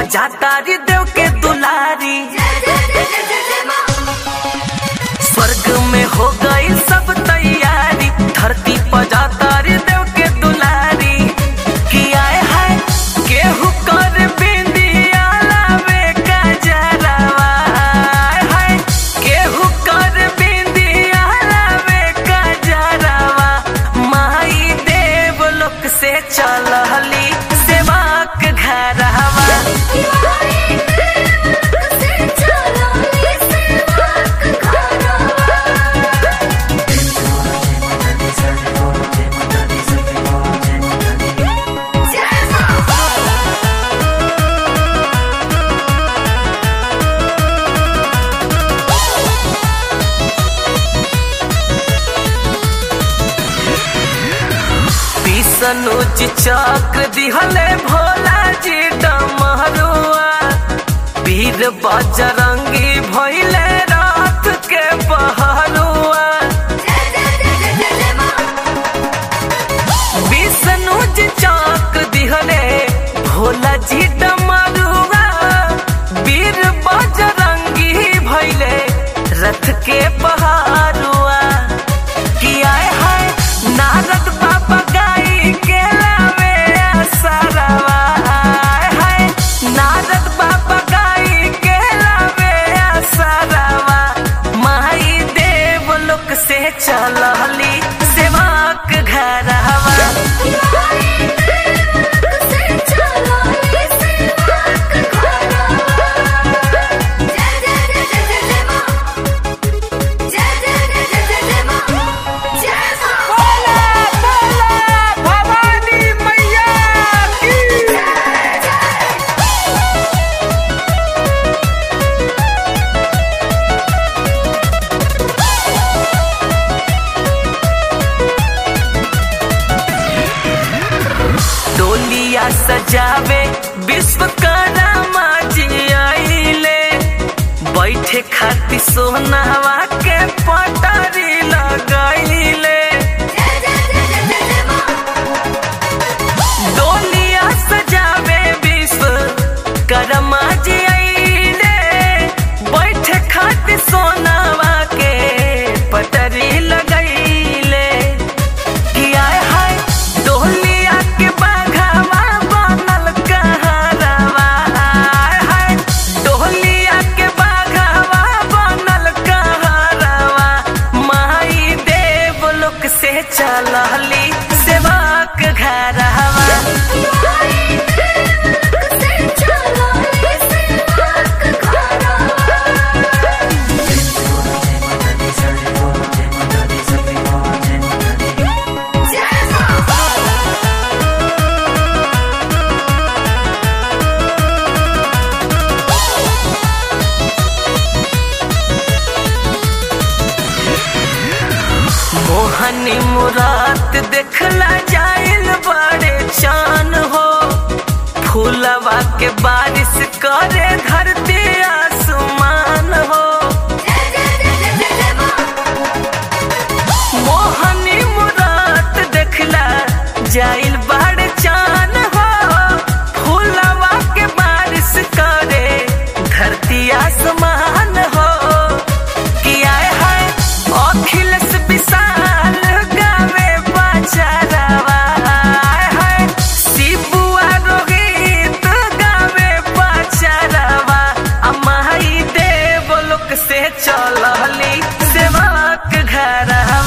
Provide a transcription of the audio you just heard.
जातारी देव के दुलारी स्वर्ग में हो गई सब तैयारी धरती पर जातारी देव के दुलारी कि आए है केहू कर बिंदिया लावे का जरावा आए है केहू कर बिंदिया लावे का जरावा माई देव लोक से चलहली सेवाक घरवा विष्णुज चक्र दिहले भोला जी डमरुआ वीर बजरंगी भइले रात के बहरुआ विष्णुज चक्र दिहले भोला जी डमरुआ वीर बजरंगी भइले रथ के बहरुआ किया है नारद बाबा गाई के लावे सरवा है नारद बाबा गाई के लावे सरवा माई देव लोक से चलहली सेवाक घरवा भवानी मैया की डोलिया सजावे विश्वकर्मा जी आइले बैठे खातिर सोनावा के पटारी लगाइले डोलिया सजावे विश्वकर्मा जी आइले बैठे खातिर सोनावा के पटरी लगैले किया है डोलिया के बाघावा बनल कहरवा है डोलिया के बाघावा बनल कहरवा माई देव लोक से चलहली सेवाक घरवा मोहनी मुरात देखला जाइल बड़े चान हो फूलवा के बारिश करे धरती आसमान हो मोहनी मुरात देखला जाइल बड़े चान हो फूलवा के बारिश करे धरती आसमान हो किया है अखिलेश विशाल गावे बचारवा है शिबुआ रोहित गावे बचारवा अमाई देव लोक से चलहली सेवक घरवा